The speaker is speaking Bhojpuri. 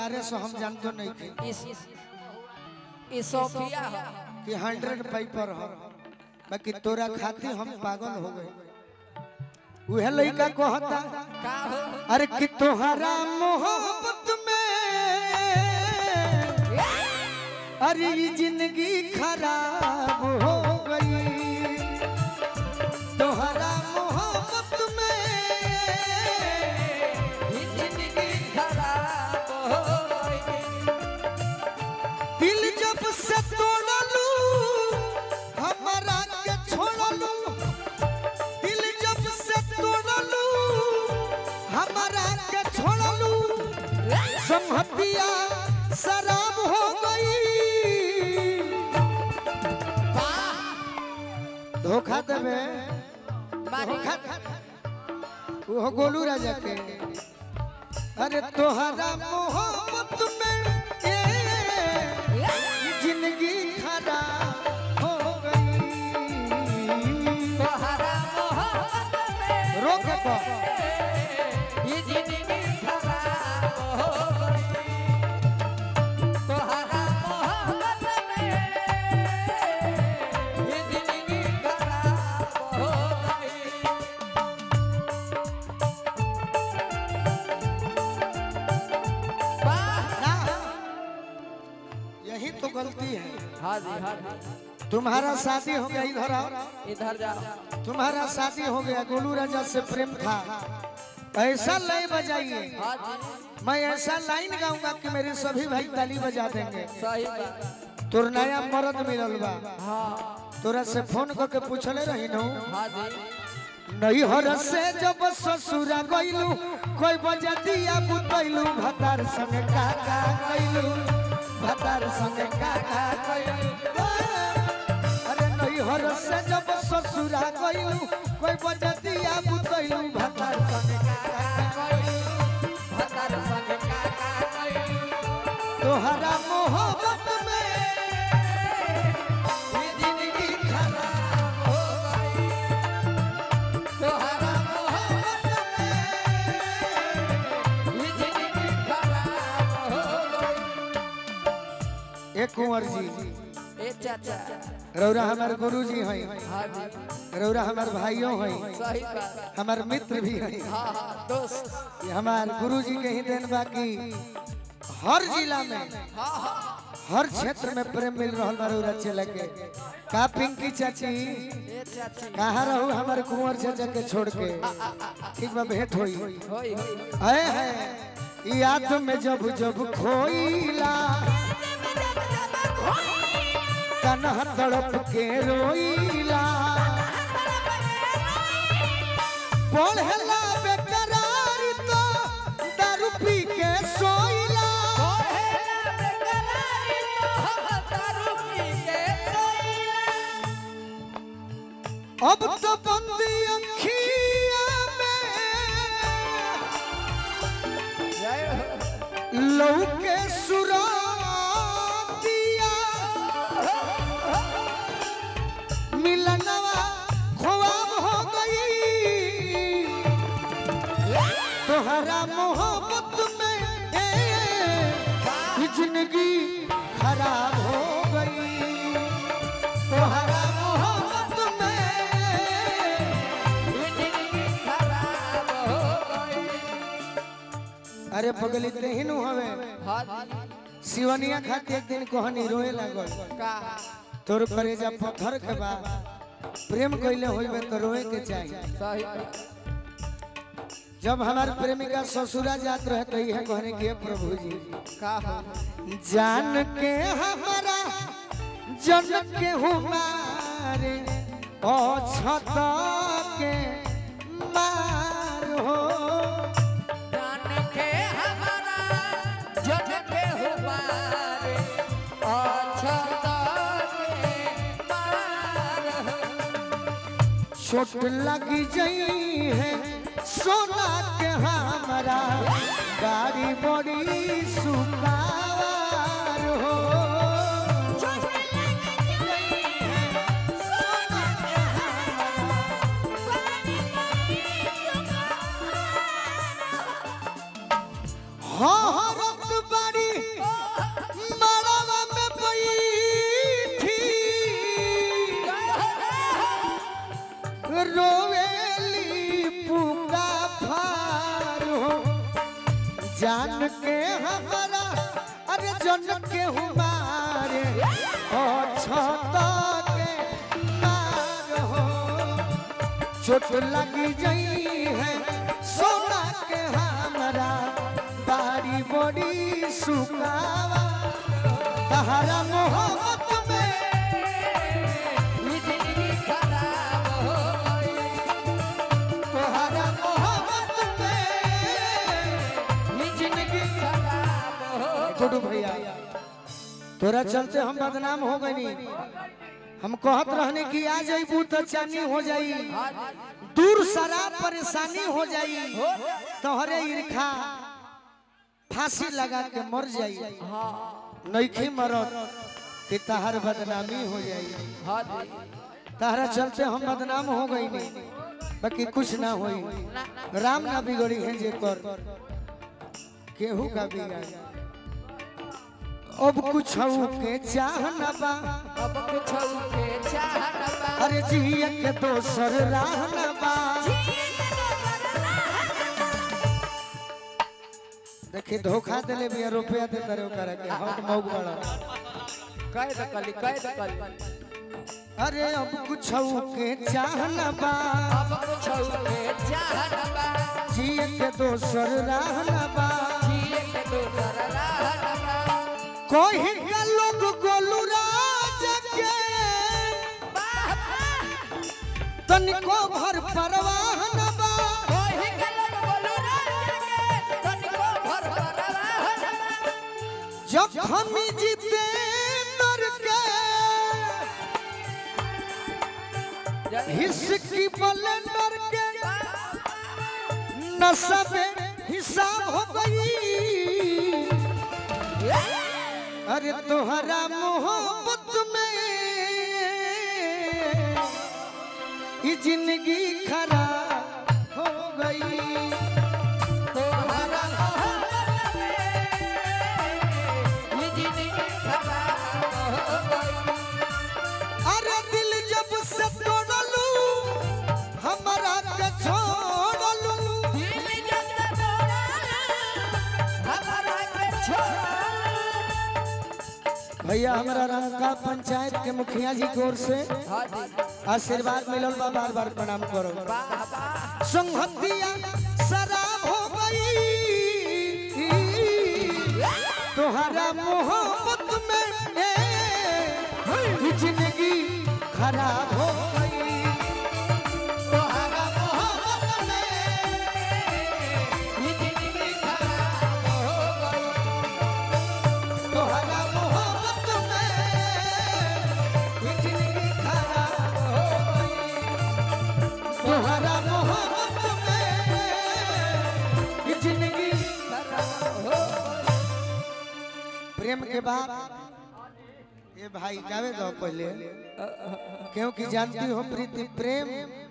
दुआरे से हम जानतो नहीं थे इस इस सोफिया हो कि हंड्रेड पेपर हो बाकी तोरा खातिर हम पागल हो गए उहे लड़का कहता का हो अरे कि तोहरा मोहब्बत में अरे ये जिंदगी खराब हो गई तोहरा मोहब्बत में ये जिंदगी खराब हो गई दिल जब से तोड़लू हमारा के छोड़लू दिल जब से तोड़लू हमारा के छोड़लू संहतिया शराब हो गई धोखा देवे धोखा वो गोलू राजा के अरे तोहरा मोहब्बत में ये जिंदगी खराब हो गई तोहरा मोहब्बत में रोक तो ये जिंदगी खराब हो गई तोहरा मोहब्बत में ये जिंदगी खराब हो गई वाह ना यही तो गलती है हाँ जी हाँ जी तुम्हारा शादी हो गया इधर आओ इधर जाओ तुम्हारा शादी हो गया गोलू राजा से प्रेम था ऐसा लय बजाइए हाँ जी मैं ऐसा लाइन गाऊंगा कि मेरे सभी भाई ताली बजा देंगे सही बात तोर नया मर्द मिलल बा हाँ तोरा से फोन करके पूछले रही नू हाँ जी नहीं हर से जब ससुरा गइलू कोई बजा दिया बुतैलू भतार संग काका गइलू भतार संग काका गइलू अरे नहीं हर से जब ससुरा गइलू कोई बजा दिया बुतैलू भतार संग काका गइलू भतर संग काका गई तोहरा मोहब्बत में ये जिंदगी खराब हो गई तोहरा मोहब्बत में ये जिंदगी खराब हो गई एक कुंवर जी ए चाचा रौरा हमार गुरु जी हैं हाँ जी रौरा हमार भाइयों हैं सही बात हमार मित्र भी हैं हाँ हाँ दोस्त ये हमार गुरु जी के ही देन बाकी हर जिला में हाँ हाँ हर क्षेत्र में प्रेम मिल रहा बा रौरा चले के का पिंकी चाची ए चाची कहाँ रहू हमारे कुंवर चाचा के छोड़ के ठीक बा भेंट होई होई होई है है याद में जब जब खोईला तनह तड़प के रोईला पढ़ला बेकरार तो दारू पी के सोईला अब तो बंदी अखिया में लौके सुरातिया मिलनवा ख्वाब हो गई तोहरा मोहब्बत में ये जिंदगी खराब हो गई तोहरा मोहब्बत में अरे पगली ही नु हवे सिवनिया खाती एक दिन कहनी रोए लागल तोर करेजा पत्थर के बा प्रेम कइले होइबे तो रोए के चाहिए जब हमार प्रेमिका ससुरा जात रहे तो यह कहने के प्रभु जी जान के हमारा जन के हमारे ओ छत के मार हो छोट लगी जई है सोना के हमारा गाड़ी बड़ी सुपार हो हाँ हाँ रत बड़ी हमारा अरे जन के हमारे ओ छत के तार हो चोट लगी जई है सोना के हमारा बारी बड़ी सुकावा तहरा मोहब्बत में ये जिंदगी खराब हो गई तोहरा मोहब्बत में ये जिंदगी खराब हो गुडू भैया तोरा चलते हम बदनाम हो गई हम कहत रहने कि आ जाइबू तो चानी हो जाई दूर शराब परेशानी हो जाई तोहरे ईर्खा फांसी लगा के मर जाई नईखे मरत कि तहर बदनामी हो जाई हाँ जी तहरा चलते हम बदनाम हो गई नहीं बाकी कुछ ना होई राम ना बिगड़ी है जे कर केहू का बिगाड़ अब कुछ के चाह न बा अब कुछ के चाहना बा अरे जिया के दोसर राह न बा देखी धोखा देले बिया रुपया दे करे ओकरा के हम मौग बड़ा कह दकली कह दकली अरे अब कुछ के चाह न बा अब कुछ के चाहना बा जिया के दोसर राह न बा जिए के दोसर रहना बा कोई का लोग गोलू राज के तनिको भर परवाह न बा कोई गलत बोलू राजा के तनिको भर परवाह ना जब हम जीते मर के हिस्की बलंदर के नशा में हिसाब हो गई अरे तोहरा मोहब्बत में ये जिंदगी खराब हो गई तोहरा मोहब्बत में ये जिंदगी खराब हो गई अरे दिल जब से तोड़लू हमारा के छोड़लू दिल जब तोड़ा हमारा के छोड़ा भैया हमारा रंका पंचायत के मुखिया जी की ओर से हाँ जी आशीर्वाद मिलल बा बार बार प्रणाम करो वाह वाह संहतिया शराब हो गई तोहरा मोहब्बत में ए, ये जिंदगी खराब हो गई तोहरा मोहब्बत में ये जिंदगी खराब हो गई तोहरा मोहब्बत में ये जिंदगी खराब हो गई तोहरा मोहब्बत में ये जिंदगी खराब हो प्रेम के बाद ये भाई गावे दो पहले क्योंकि जानती हो प्रीति प्रेम